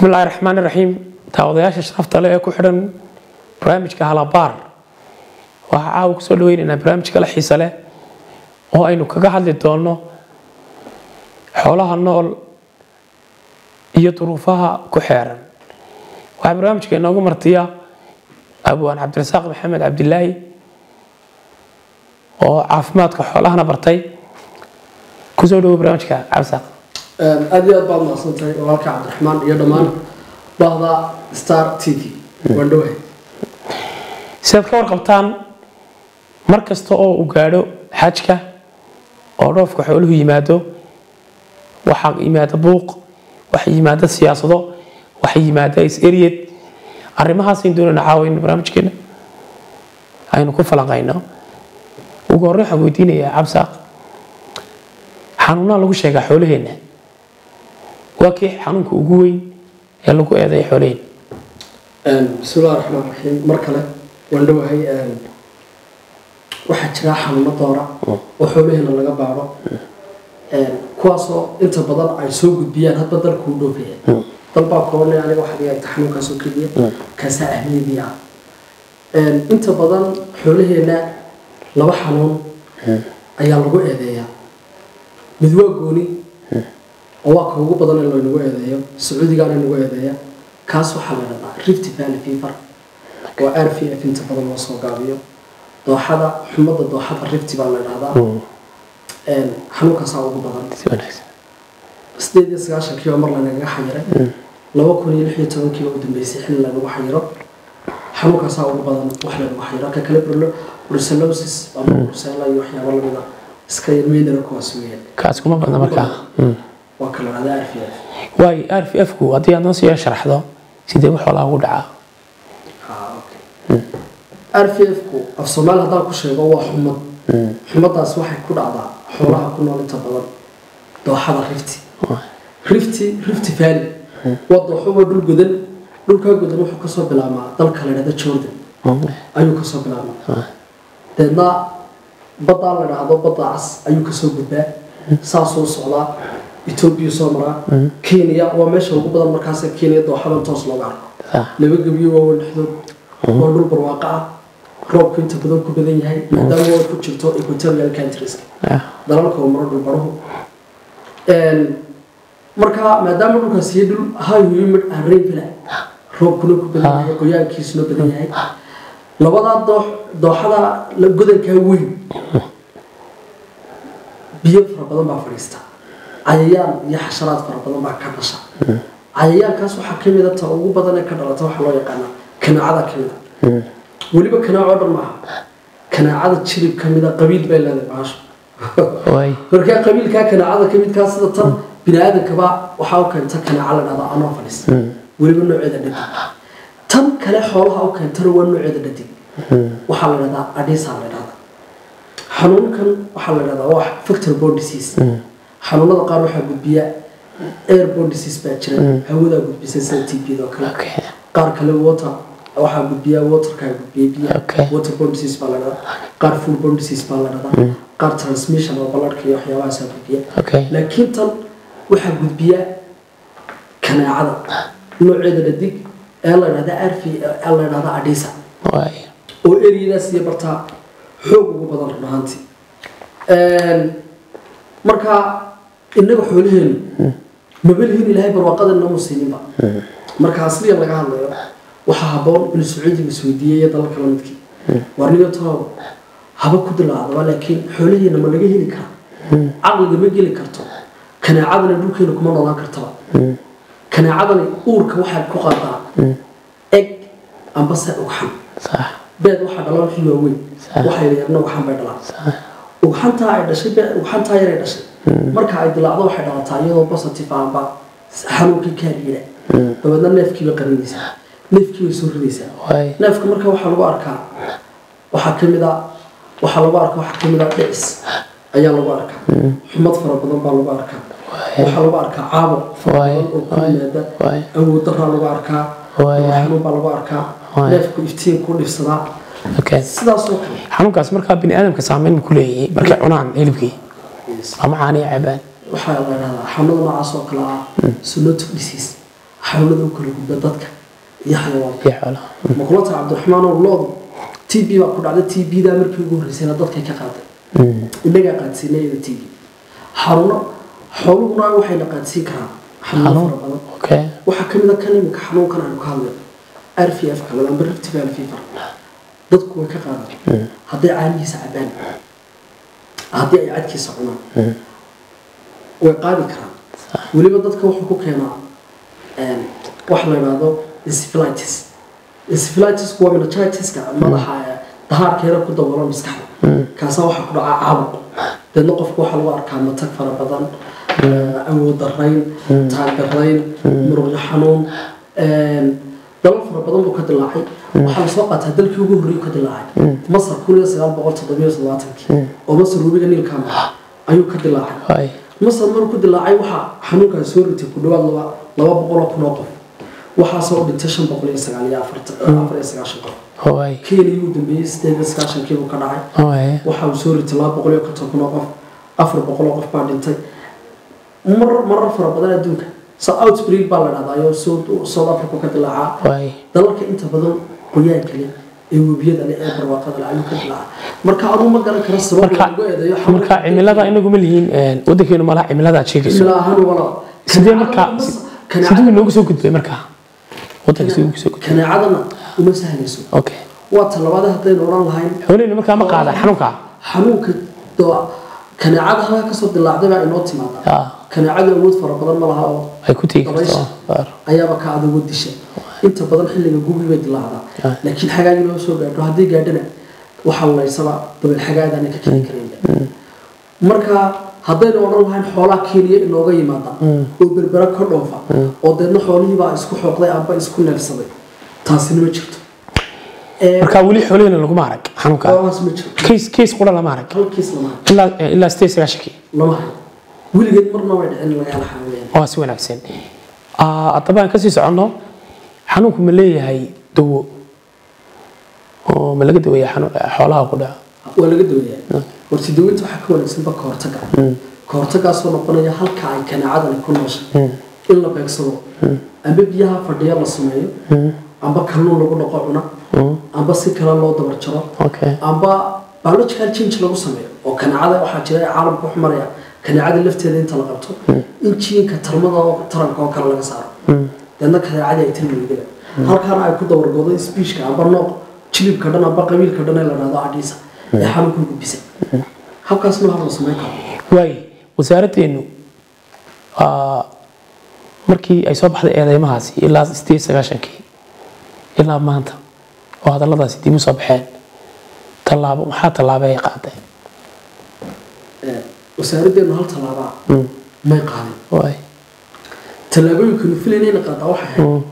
bismi illaahi raxmaan iraxiim daawadayaasha sharafta leh ee ku xidhan barnaamijka halabaar waxaa caawa kusoo dhaweynaynaa barnaamij kale xiise leh oo aynu kaga hadli doonno xoolaha nool iyo duruufaha ku xeeran waxaa barnaamijka inoogu martiya abwaan cabdirasaaq maxamed cabdilaahi oo caafimaadka xoolahana bartay kusoo dhawo barnaamijka cabdisaaq aad iyo aad baad mahadsantahay walaalka cabdiraxmaan iyo dhammaan bahda star t v waan dhowahay sidaad ka warqabtaan mar kasta oo uu gaadho xajka oo dhoofka xooluhu yimaado waxaa yimaada buuq waxaa yimaada siyaasado waxaa yimaada is-eryed arrimahaasaynu doonayna caawayno barnaamijkeena aynu ku falanqayno ugu horreyn waxaan weydiinayaa cabsaaq xanuunaa lagu sheegaa xoolaheenna waa kii xanuunka ugu weyn ee lagu eedeeya xoolaheenna bismillahi raxmaan raxiim mar kale waan dhowahay waxaa jira xanuuno doora oo xoolaheena laga baadho kuwaasoo inta badan ay soo gudbiyaan hadba dalkuu dhoofaya dalbaa koonay aniga waxaa laga egta xanuunkaasoo keliya kaasaa ahmiyadii ah inta badan xoolaheena laba xanuun ayaa lagu eedeeyaa mid waa gooni oo waa ka ugu badan in laynagu eedeeyo sacuudigaana nagu eedeeya kaas waxaa la dhahdaa rift valley fever oo r v f inta badan loo soo gaabiyo dooxada xumada dooxada rift baa la dhahdaa xanuunkaasaa ugu badan si wanaagsan sideed iyo sagaashankiiba mar lanagaga xayiray laba kun iyo lix iyo tobankiiba u dambeysay xilli lanagu xayiro xanuunkaasaa ugu badan wax lanagu xayiro ka kale brlo brucellosis ama brucella iyo waxyaabo lamida iska yarmeynara kuwaas weeyaan kaas kuma badna markaa Mm. waa ka la dhahdaa r v f waayo r v f ku haddii aad noo sii sharaxdo sidee wax xoolaha ugu dhacaa r v f ku af soomaali haddaan ku sheego waa xumad xumadaas waxay ku dhacdaa xoolaha ku nool inta badan dooxada rifti rifti rifti valley waa dooxo waa dhul godan dhulkaa godan wuxuu kasoo bilaabmaa dalka la dhahda jordan ayuu kasoo bilaabmaa deedna baddaa la dhahdo badda cas ayuu kasoo gudbaa saasuu socdaa etoobiya soo maraa kenya waa meesha ugu badan markaas kenya dooxadan toos looga arko sax laba gebiyo waaweyn dhexdood waa dhul barwaaqo ah roobku inta badan ku badan yahay maadaama waa ku jirto equatorial countries Ah, dalalka oo maro dhul baruhu marka maadaama dhulkaas iyo dhul high humid and rainfall roobkuna ku badan yahay qoyaankiisuna badan yahay labadaa doox dooxada la godankaa weyn biyo fara badan baa fadhiista cayayaan iyo xasharaad fara badan baa ka dhasha cayayaankaas waxaa ka mid a ta ugu badan ee ka dhalata waxaa loo yaqaanaa kanaacada ka mid a weliba kanaaco dhan maaha kanaacada jirib ka mid a qabiil bay leedahay baasho waay markaa qabiilkaa kanaacada ka midkaa sida tan bini aadankaba waxaa u keenta kanaaca la dhahda anopheles weliba nooceeda dhadig tan kale xoolaha u keentana waa nooceeda dhadig waxaa la dhahdaa adhisa la dhahda xanuunkan waxaa la dhahdaa waa factor bone disease xanuunada qaar waxaa gudbiya air bone disease baa jira hawadaa gudbisa sida t b oo kale okay qaar kale water waxaa gudbiya waterkaa gudbiya biyaha Okay. water bone disease baa la dhahdaa qaar food bone disease baa la dhahdaa qaar transmission oo ballarhka iyo waxyaabahaasaa gudbiya okay laakiin tan waxaa gudbiya kanaacada nooceeda dhadig ee la dhahda arfi ee la dhahda adhisa waay oo eriyadaas iyo bartaa xoog ugu badan run ahaantii marka innaga xoolaheenu mabalihin ilaahay barwaaqada inoo musiininba marka asliyan laga hadlayo waxaa habboon inuu sacuudiga isweydiiyey iyo dalalka la midkii warniyo toob haba ku dilaacdaba laakiin xoolaheena ma laga heli karaa caqliga ma geli karto kanaacadana dhulkeena kuma noolaan kartaba kanaacadani uurka waxaad ku qaadaa eg ambase ugxan sax beed waxaa dhala wixii waaweyn Sax. waxay yarna ugxan bay dhalaan sax ugxantaa ay dhashay be- ugxantaa yaray dhashay marka ay dilaacdo waxay dhalataa iyadoo positive amba xanuunkii kaariira dabeedna neefkii bay qarinaysaa neefkii bay soo ridaysaa waay neefka marka waxaa lagu arkaa waxaa ka mid a waxaa lagu arkaa waxaa ka mid a dhicis ayaa lagu arkaa xumad fara badan baa lagu arkaa waxaa lagu arkaa caabuq fara Waay, badan oo ku waay, yimaada waay. awood daraa lagu arkaa Waay. xanuun baa lagu arkaa Waay. neefku iftiin ku dhibsadaa okay sidaasoo kale xanuunkaas markaa bini aadamka saameyn ku leeyahay markay cunaan hilibkii ama caaniya cabaan waxaa la dhahdaa xanuunada noocaas oo kale ah zoonotic disease xanuunada u kala gudba dadka iyo xayawaanka iyo xoolaha ma kula tahay cabdiraxmaan oo loodu t b baa ku dhacday t b daa markii ugu horreysayna dadkay ka qaaday Mm. innagaa qaadsiinay iyada t b xanuuno xooluhuna waxay la qaadsiin karaan xanuuno Xanuun. fara badan okay waxaa ka mid a kan iminka xanuunkan aynu ka hadlayno r v f ka amba rift valley fever dadku way ka qaadaan hadday caanihiisa cabaan haddii ay cadkiisa cunaan way qaadi karaan weliba dadka wuxuu ku keenaa een, wax la yidhaahdo encephalitis encephalitisku waa meningitis-ka madaxa ee dahaarkeeda ku daboola maskaxda kaasaa waxaa ku dhacaa caabuq deedna qofku waxaa lagu arkaa matag fara badan eh, awood darayn taag darayn muruqyo xanuun een, dalal fara badan buu ka dilaacay waxaa lasoo qaataa dalkii ugu horreeyuu ka dilaacay masar kun iyo sagaal boqol toddobiyo toddobaatankii oo masar webiga niilkaama ayuu ka dilaacay waay masar markuu ku dilaacay waxaa xanuunkaas soo ritay ku dhawaad laba laba boqol oo kun oo qof waxaasoo u dhintay shan boqol iyo sagaal iyo afartan afar iyo sagaashan qof waay kenya uu dambeeyey sideed iyo sagaashankii buu ka dhacay waay waxa uu soo ritay laba boqol iyo konton kun oo qof afar boqol oo qof baa dhintay marar marar fara badan adduunka sa outbreak baa la dhahdaa ayoo south south africa ka dilaacaa waay dalalka inta badan qoyaanka leh ee webiyada leh ee barwaaqada leh ayuu ka dilaacaa marka aduu ma garan kara sabab marka lagu eedeeyo marka cimilada inagu ma lihiin een, wadankeenu malaha cimilada aad sheegayso cimilo ahaan wala sidee marka siduu inoogu soo gudbay marka wadanka siduu ugu soo gudbay kaneecadana uma sahlayso okay waa talabaada haddaynu odhan lahayn xoolihina markaa ma qaada xanuunka xanuunka doo kaneecada halkaa kasoo dilaacday baa inoo timaada Ah, kaneecada awood fara badan ma laha oo ay ku tegi Dabaysha. karto ayaaba ka adag disha inta badan xilliga gubi bay dilaacdaa Ah. laakiin xagaagii loo soo gaadho haddii gaadhana waxaa laysaba dabeel xagaagana ka keni karayn marka haddaynu odhan lahayn xoolaha kenya inooga yimaada oo berbera ka dhoofa oo deedna xoolihiibaa isku xooqday amba isku neefsaday taasina ma jirto Ee, marka weli xoolihina laguma arag xanuunka xoolahaas ma jirto case case qura lama arag halkiis lama hayo ilaa ilaa sideed sagaashankii lama hayo weligeed marna way dhicin laga hela xanuunayaan waa si wanaagsan Ah, haddaba aan kasii soconno xanuunku ma leeyahay dawo oo ma laga daweeya xanuun xoolaha ku dhaca waa laga daweeyaa horta daweynta waxaa ka wanaagsanba ka hortaga ka hortagaasoo noqonaya halka ay kaneecadani ku nooshay in la beegsado amba biyaha fadhiya la sameeyo amba kalluun lagu dhaqo cuna amba si kale loo dabar jaro okay amba biological change lagu sameeyo oo kaneecada waxaa jira ee caalamka wax maraya kaneecada lafteeda inta la qabto in jiinka tarmada oo taranka oo kale laga saaro deedna kaneecadii ay tilmaydaba halkaana ay ku dabargodo sbiishka amba nooc jilibka dhan amba qabiilka dhan ee la dhahdo adhiisa ee xanuunka gudbisa halkaasna wax la samayn karo waay wasaaraddeenu ah, markii ay soo baxday eedeymahaasi ilaa sideed sagaashankii ilaa maanta oo hadalladaasi dib u soo baxeen tallaabo maxaa tallaabo ay qaadeen Ee, wasaaraddeenu hal tallaabaa may qaadin waay tallaabooyinkanu filaynayna qaadaa waxay ahayd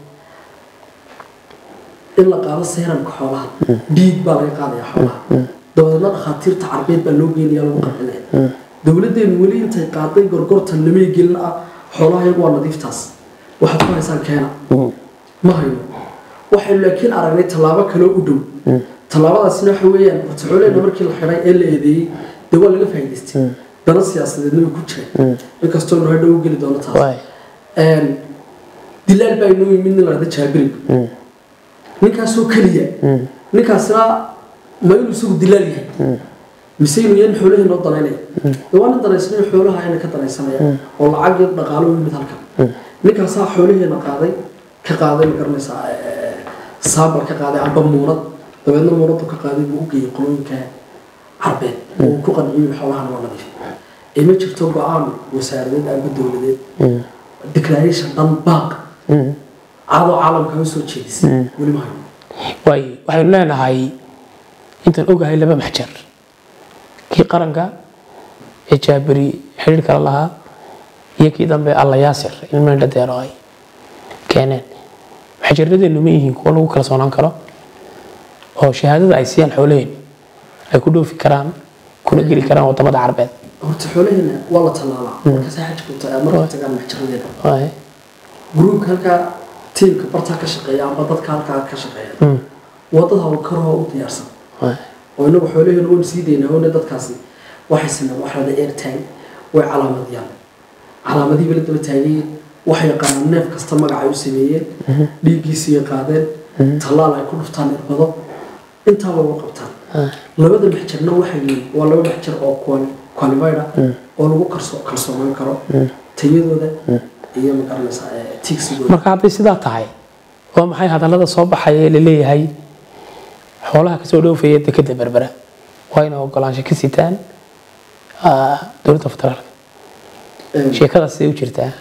in la qaado seeramka xoolaha dhiig baa laga qaadaya xoolaha dabadeedna dhakhaatiirta carbeed baa loo geynaya lagu qarxinaya dowladdeenu weli intay qaaday gorgortan lamay gelin ah xoolaha iyagu waa nadiiftaas waxaad ku haysaan keena ma hayno waxaynu laakiin aragnay tallaabo kaloo u dhow tallaabadaasina waxa weeyaan horta xoolaheenna markii la xidhay ee la eedeeyey dee waa laga faa'iidaystay dana siyaasadeedna way ku jireen inkastoo nu hadhow u geli doono taas waay Een, dilaal baa inoo yimid nin lahada jaabirib ninkaasoo keliya ninkaasna ma inuu isagu dilaal yahay mise inuu yahay nin xoolaheena oo danaynaya de waa nin danaysanay xoolaha ayna ka danaysanaya oo lacag iyo dhaqaalo u yimid halkan ninkaasaa xoolaheena qaaday ka qaaday ma garanaysaa ee, saambal ka qaaday amba muunad dabeedna muunadu ka qaaday buu u geeyey qolooyinka carbeed oo uu ku qanciyey xoolahan waa nadiif ee ma jirto go-aan wasaaradeed amba dowladeed declaration dhan baaq caadoo caalamka u soo jeedisay weli ma hayno waay waxaynu leenahay intaan ogahay laba maxjar kii qaranka ee jaabiri xidhiir kala lahaa iyo kii dambe alla yaasir ilmo indha deero ay keeneen maxjaradeenu ma yihiin kuwo lagu kala soonaan karo oo shahaadada ay siiyaan xoolaheenu ay ku dhoofi karaan kuna geli karaan wadamada carbeed horta xoolaheena waa la tallaalaa markaasa xajka uta marka tagaan maxjaradeeda waay gruubka halkaa tiimka bartaa ka shaqeeya amba dadka halkaa ka shaqeeya waa dad hawlkaroo u diyaarsan waay oo inagu xoolaheena waynu sii daynaa oona dadkaasi waxay sinaan wax lada airtime way calaamadiyaan calaamadihii bala daba taagay waxay yaqaanaan neef kasta magacay u sameeyeen dhiiggiisii qaadeen tallaal ay ku dhuftaan irbado intaaba uga qabtaan labada maxjarna waxay yihiin waa laba maxjar oo qualified ah oo lagu kalso- kalsoonaan karo tayadooda iyo magaranaysa tigsigooda marka hadday sidaa tahay waa maxay hadallada soo baxaya ee laleeyahay xoolaha kasoo dhoofaya dekeda berbera waa inay ogolaansho ka sitaan ah, dowladda federaalka Een, sheekadaas siday u jirtaa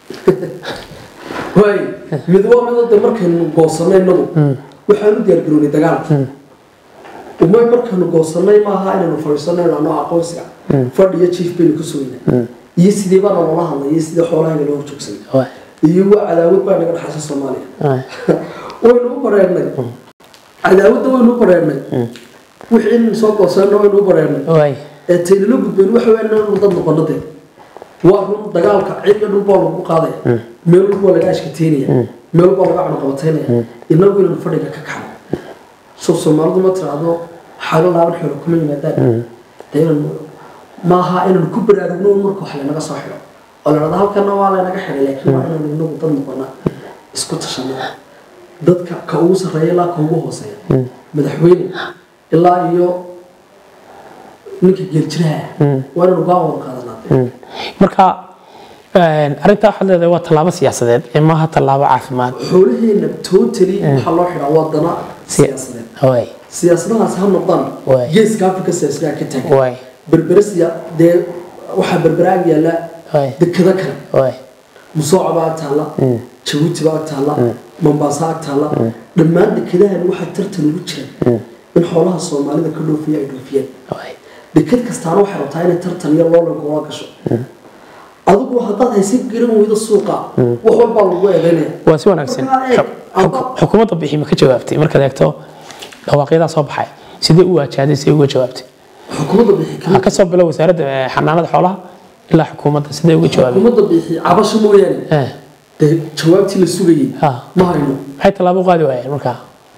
waay mid waa mid hadda markaynu goosanay inagu waxaan u diyaargaroonay dagaalka umay markaynu goosanay maaha inaynu fadhiisano inano aqoonsiga fadhiyo jiif baynu ku sugnay iyo sidee baana loola hadlay iyo sidee xoolahayga looga joogsanay Waay, iyo waa cadaawad baa naga dhaxaysa soomaaliya waay, waynu u bareernay cadaawadda waynu u bareernay wixii in soo goosanayna waynu u bareernay waay, ee taynala gudbeen waxa weyn inaynu dad noqono dee waa run dagaalka cid iyo dhul baa lagu qaadaya meel walba waa laga ashkateynaya meel walba waa laga cunaqabataynaya inagu inaynu fadhiga ka kaxno soo soomaalidu ma tiraahdo xaalo laaban xoolo kuma yimaadaan dee inaynu maaha inaynu ku baraarugno un marka wax lanaga soo xidho oo la dhahdo halkana waa laynaga xidhay laakiin waa inaynu inagu dad noqona isku tashano dadka ka ugu sarreeya ilaa ka ugu hooseeya madaxweyne ilaa iyo ninka geeljiraha ah waa inaynu go'aan wada qaadanaa dee. marka een, arrintaa waxaad leedahay waa tallaabo siyaasadeed ee maaha tallaabo caafimaad xoolaheena totally waxaa loo xidhaa waa dana siyaasadeed waay siyaasadahaas ha noqdaan Waay. geeska afrika siyaasadaha ka taagan waay berbere siya dee waxaa berbere ag yaalla waay dekado kale waay musooca baa ag taalla jabuuti baa ag taalla mombasa ag taalla dhammaan dekadahan waxaa tartan ugu jira in xoolaha soomaalida ka dhoofiya ay dhoofiyaan waay dekad kastaana waxay rabtaa inay tartan iyo loolan koola gasho adigu haddaad haysan garan weydo suuqa wax walbaa lagu eedaynaya waa si wanaagsan Marka eeg, Xuk- xuk- xukuumadda bixi ma ka jawaabtay markaad eegto dhawaaqyadaa soo baxay sidee u waajahday sidee uga jawaabtay xukuumadda bixi kama waxaa ka soo bilo wasaaradda eh, xanaanada xoolaha ilaa xukuumadda sidee uga jawaabay xukuumadda bixi cabasho mooyaane Eh, dee jawaabtii la sugayay ha ma hayno maxay tallaabo u qaadi waayeen markaa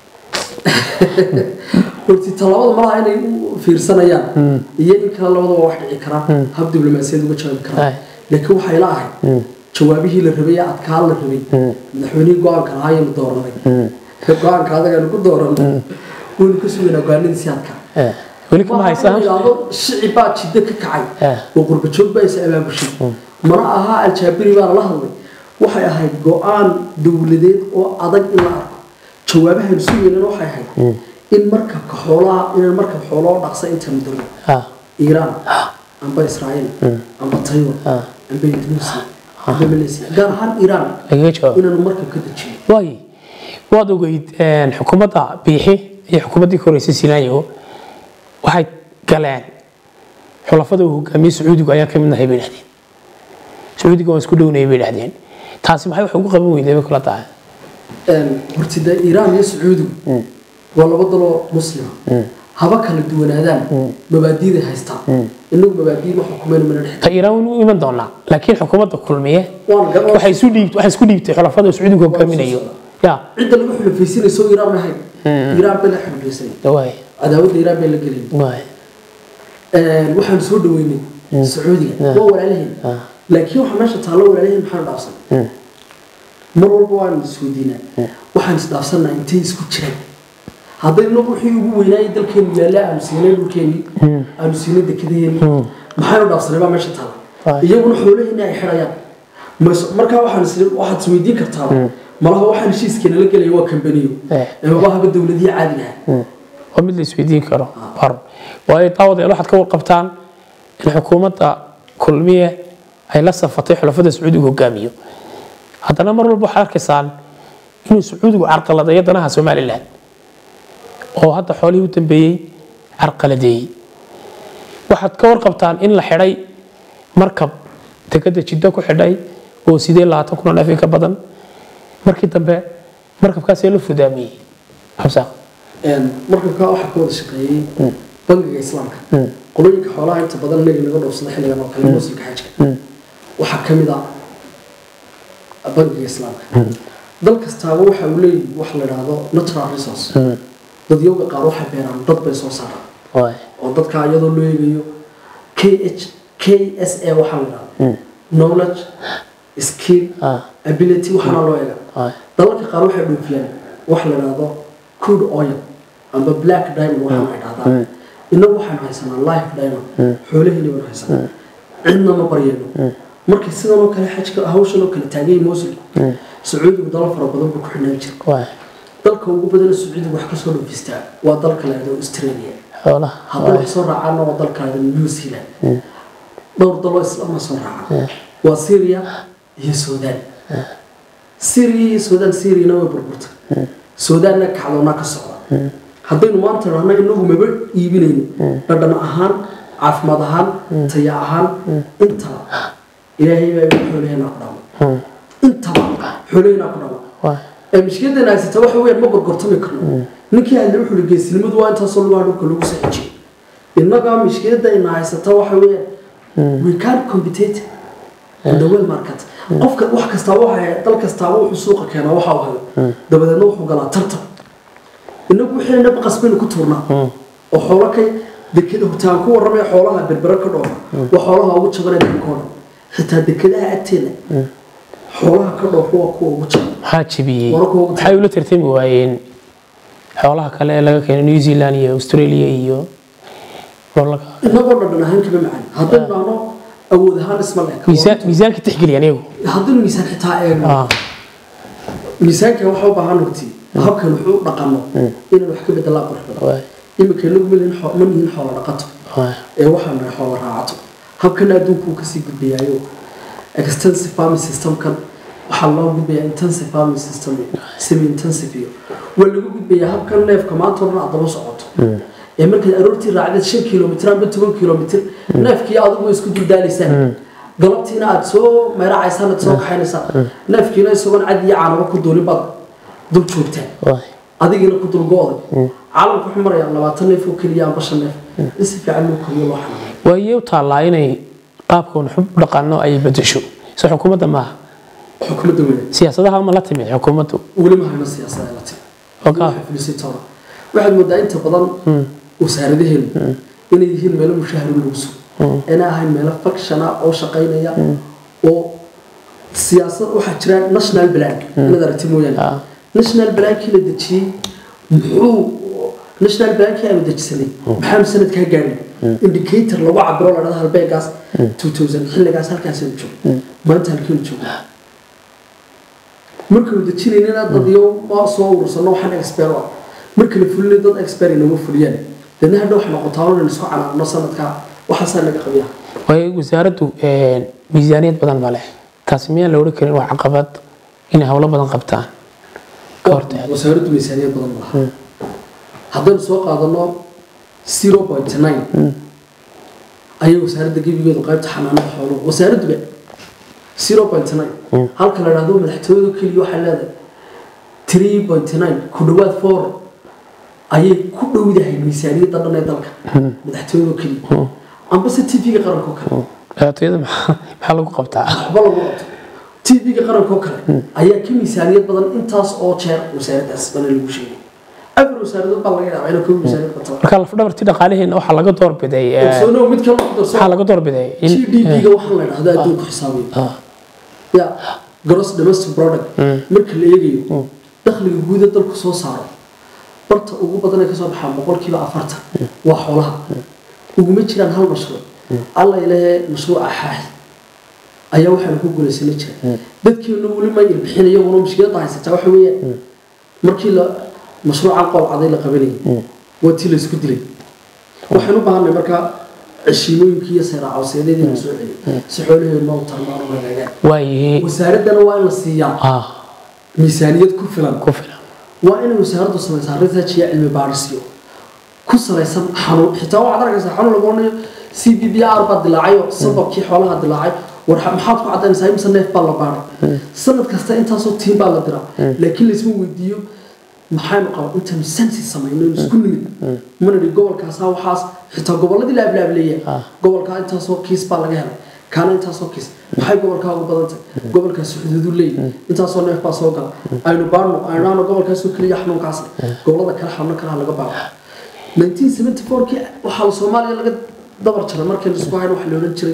horti tallaabada malaha inay u fiirsanayaan iyo in kale labadaba wax dhici karaa hab diblomaasiyad uga jawaabi karaa Ay. laakiin waxay la ahayd jawaabihii la rabay ee adkaan la rabay madaxweynihii go-aanka lahaa ayaynu dooranay go-aanka adagaynu ku dooranay waynu ka sugaynaa go-aanadiisii adkaa Eh, weli kama haysaan yidhaahdo shicib baa jiddo ka kacay Eh. oo qurbajoog baa is abaabushay mana aha aljaabiri baa lala hadlay waxay ahayd go-aan dowladeed oo adag in la arko jawaabahan sugaynana waxay ahayd in markabka xoolaha inaan markab xooloo dhaqsa intaanu darno ha iiraan amba israa'iil amba taiwan Ah. amba indonesia amba malaysia gaar ahaan iiraan lagaga jawaabo inaanu markab ka dejino waay waad ogeyd een, xukuumadda biixi iyo xukuumaddii ka horeysay sinaayo waxay galeen xulafada uu hogaamiyey sacuudigu ayaan ka mid nahay bay dhahdeen sacuudiga waan isku dhownayay bay dhahdeen taasi maxay wax ugu qaban weyday bay kula tahay horti dee iiraan iyo sacuudigu waa laba daloo muslima haba kala duwanaadaan mabaadiida haystaan inagu mabaadiid ma xukumayno mana dhex ta iiraan waynu u iman doonaa laakiin xukuumadda kulmiye waan garan waxay isu dhiibt waxay isku dhiibtay xulafada uu sacuudigu hogaaminayo ya cidda lagu xulafaysanayso iiraan ma ahayn iiraan bay la xulafaysanay waay cadaawadda iiraan bay la gelin waay waxaan soo dhaweynay sacuudiga waa walaalaheen laakiin waxa meesha taallo walaalaheen maxaan dhaafsan mar walba waan isweydiinaa waxaan isdhaafsanaa intay isku jiraan hadday inagu wixii ugu weynaayay dalkeenu yaalla aanu siinay dhulkeenii aanu siinay dekedaheeni maxaynu dhaafsanay baa meesha taalla Waay. iyaguna xoolaheeni ay xidhayaan Mas- markaa waxaan is waxaad isweydiin kartaa malaha waxaan heshiiskeena la gelaya waa kambaniyo Eh. ee mabahaba dowladihii caadiga ah waa mid la isweydiin karo war waayo daawadeel waxaad ka warqabtaan in xukuumadda kulmiye ay la safatay xulafada sacuudigu hogaamiyo haddana mar walba waxaad arkaysaan inuu sacuudigu carqaladeeyo danaha somalilan oo hadda xoolihii u dambeeyey carqaladeeyey waxaad ka warqabtaan in la xidhay markab dekada jiddo ku xidhay oo sidee labaatan kun oo neef in ka badan markii dambe markabkaasee la fudaamiyey xabsaaq markabkaa waxaa ka wada shaqeeyey bangiga islaamka qolooyinka xoolaha inta badan inaga naga dhoofsada xilligan oo kale muslimka xajka waxaa ka mid ah bangiga islaamka dal kastaaba waxa uu leeyahay wax la idhaahdo natural resource dadyowga qaar waxay beeraan dad bay soo saaraan waay oo dadka iyadoo loo eegayo k h k s a waxaa la idhahdo knowledge skill ah ability waxaana loo eega ah dalalka qaar waxay dhoofiyaan wax la dhahdo crude oil amba black diamond waxaana ay dhahdaan innagu waxaanu haysanaa life diamond xoolaheena baynu haysanaa cidna ma baryayno markii sidan oo kale xajka hawshan oo kale taagay moosilku sacuudigu dalal fara badan buu ku xidhnaan jira waa dalka ugu badana sacuudigu wax kasoo dhoofistaa waa dalka la yidhahdo australia xoolaha haddii wax soo raacaana waa dalka la yidhahdo new zealand dhowr daloo islama soo raaca waa syria iyo sudan syria iyo sudan syriana way burburtay sudanna kacdoona ka socda haddaynu maanta idhahno inagu maba iibinayno dhadhan ahaan caafimaad ahaan taya ahaan intaba ilaahay baa igu xoolaheena ku dhama intaba xoolaheena ku dhama waa ee mushkiladan haysata waxa weeyaan ma gorgortami karno ninkii hadle wuxuu hi geesinimadu waa intaasoo lugaa dhulka lagu saxijiyey innaga mushkiladayna haysata waxa weeyaan we can't compete in the world market qofka wax kastaaba waxa dal kastaaba wuxuu suuqa keenaa waxa uu hayo dabadeedna wuxuu galaa tartan innagu wixii nab qasbaynu ku tuurnaa oo xoolo kay dekeda hutaan ku warramaya xoolaha berbera ka dhoofa waa xoolaha ugu jaban ee dalkooda xitaa dekadaha agteeda xoolaha ka dhoofa waa kuwa ugu jaban maxaa jebiyey Wararka ugu maxay ula tartami waayeen xoolaha kale ee laga keenay new zealand iyo australia iyo dalalka inagoo dhadhan ahaan kama macaan haddaynu dhahno awood ahaan isma leeka miisaan miisaanka tixgeliyan iyagu haddaynu miisaan xitaa eegno ah miisaanka waxa u baahan horti habkan wuxuu u dhaqano inaan wax ka bedelaa qurux badan waa iminka inagu ma lihin xoo- ma nihin xoola dhaqato waa ee waxaan nahay xoola raacato habkan adduunku uu kasii gudbayaayo extensive farming systemkan waxaa loo gudbayaa intensive farming system semi intensive iyo waa lagu gudbayaa habkan neefka maanta oo dhan aad daba socoto ee markaad aroortii raacdeed shan kilomitr amba toban kilomitr neefkii adigu isku duldaalaysaan galabtiina aad soo meeracaysaan aad soo kaxaynaysaa neefkiina isagoon cad iyo caanaba ku duulin baad dul joogtaan waa adigina ku dulgo-day caalamku wuxuu marayaa labaatan neef oo keliya amba shan neef in si fiican loo koriyo loo xanaanayo waayey u taallaa inay qaabkan xub dhaqano ay bedesho so xukuumadda maaha xukuumadda weyne siyaasadaha ma la timid xukuumaddu weli ma hayno siyaasada la timi Ogaa. Waxay filisay toona waxaad moodaa inta badan wasaaradaheenu inay yihiin meelo mushaharo lagu sugo inay ahayn meelo fakshana oo shaqaynaya oo siyaasad waxaa jira national plan inaad aragti mooyaane Ah. national plankii la dejiyey muxuu national plankii aanu dejisanay maxaanu sanadkaa gaadhin indicator lagu cabiro la dhahda halbeegaas 2000 xilligaas halkaasaynu joogno maanta halkeenu joogno markaynu dejinaynana dad iyo ma soo urursano waxaan expert ah marka la fulinay dad expert inama fuliyaan dadna hadha wax noqotaa oo isku canaaqno sanadkaa waxaasaa naga qabiya waayey wasaaraddu miisaaniyad badan ma leh taasi miyaan la odhan karin waa caqabad inay howlo badan qabtaan ka hortaga wasaaraddu miisaaniyad badan malaha haddaynu soo qaadano 0.9 ayay wasaaradda gebigeedu qaybta xanaanada xooluhu wasaaradduba 0.9 halka la dhahdo madaxtooyadu keliya waxay leedahay 3.9 ku dhowaad 4 ayay ku dhowdahay miisaaniyadda dhan ee dalka madaxtooyadu keliya amba se tv-ga qaranka oo kale madaxtooyada maxaa maxaa lagu qabtaa waxba lagu qabto tv-ga qaranka oo kale ayaa ka miisaaniyad badan intaas oo jeer wasaaraddaas bana lagu sheegay afar wasaaradood baa laga yaabaa inay ka miisaaniyad bato marka lafdhabartii dhaqaaliheena waxaa laga doorbiday eh, ogsoonow mid kale ku darso waxaa laga doorbiday in gdp-ga waxaa la dhahdaa adduunku xisaabiyo ah, ya gross domestic product marka la eegayo dakhliga guud ee dalku soo saaro barta ugu badan ee kasoo baxaa boqolkiiba afartan waa xoolaha uguma jiraan hal mashruuc alla ilaahe mashruuca xaaxi ayaa waxaanu ku guulaysana jira dadkeenu weli ma ilbixin iyaguna mushkiladda haysataa waxa weeyaan markii la mashruucan qowcaday la qabanayay waa tii laysku dilay waxaan u baahanay markaa ceshiimooyinkii iyo seeraacawseedyadii la soo celiyay si xoolaheenu u tarmaan u hagaagaan waayey wasaaraddana waa in la siiyaa ah miisaaniyad ku filan ku filan waa inay wasaaraddu samaysaa research iyo cilmi baadhisyo ku salaysan xanuun xitaa waxaad arkaysaa xanuun lagu odhanayo c b b r baa dilaacayo sababkii xoolaha dilaacay war xa- maxaad ku cadaynaysaa imse neef baa la baadhay sanad kasta intaasoo tiim baa la diraa laakiin laysma weydiiyo maxaynu qaba intaynu sensi samayno inu isku nimid mana dhi gobolkaasaa waxaas xitaa gobolladii la ablaableeya gobolkaa intaasoo kiis baa laga helay kaana intaasoo kiis maxay gobolkaa ugu badantay gobolkaas xuduudu leeyahy intaasoo neef baa soo gala aynu baarno aynu dhahno gobolkaasoo keliya xanuunkaas gobollada kale xanuun kalaha laga baaro 1974kii waxaa soomaaliya laga dabar jaray markii la isku hayn waxa la odhan jiray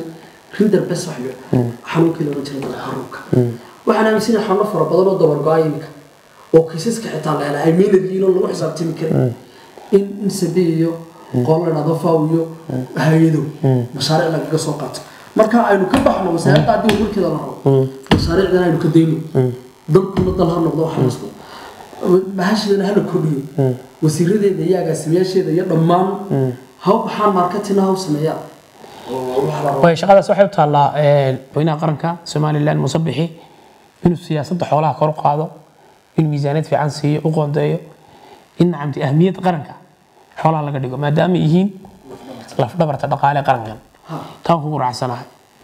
rinder bes wax la xanuunkii looga jira dalka xanuunka waxaan aaminsanahay xanuuno fara badan oo dabargo-a iminka oo kiisaska xitaa la helay ay meynad yihiin oo lagu xisaabtami karin in in sabi iyo qool la dhahdo faw iyo hay-ado mashaariic lagaga soo qaato marka aynu ka baxno wasaaradda haddii warkeeda la rabo mashaariicdan aynu ka dayno dalkuna dal ha noqdo waxa lasku bahashidana hala kordhiyo wasiiradeeda iyo agaasimayaasheeda iyo dhammaan ha u baxaan marketina ha u sameeyaan oo waxa la rabo way shaqadaas waxay u taallaa madaxweynaha qaranka somalilan muuse bixi inuu siyaasadda xoolaha kor u qaado inuu miisaaniyad fiican siiyo u qoondeeyo in nacamti ahmiyadda qaranka xoolaha laga dhigo maadaama ay yihiin lafdhabarta dhaqaale qarankan taan kugu raacsanahay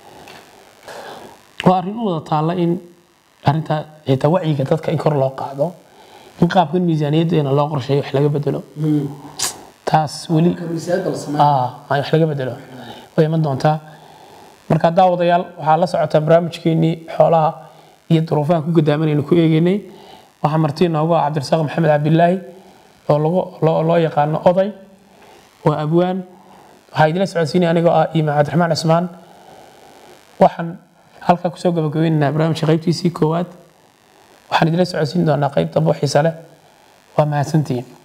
waa arrin u wada taalla in arrinta xitaa wacyiga dadka in kor loo qaado in qaabkan miisaaniyaddeena loo qorsheeyo wax laga bedelo taas weli marka miisaaniyadda la sameeyo ah aan wax laga bedelo way iman doontaa marka daawadayaal waxaa la socotaa barnaamijkeenii xoolaha iyo duruufaha ku gadaamanaynu ku eegeynay waxaa martii noogu ah cabdirasaaq maxamed cabdilaahi oo lagu loo loo yaqaano oday waa abwaan waxaa idila socodsiinaya anigoo ah imaan cabdiraxmaan cismaan waxaan halkaa kusoo gabagabaynaynaa barnaamijka qaybtiisii koowaad waxaan idila socodsiin doonaa qayb dambe oo xiise leh waa mahadsantihiin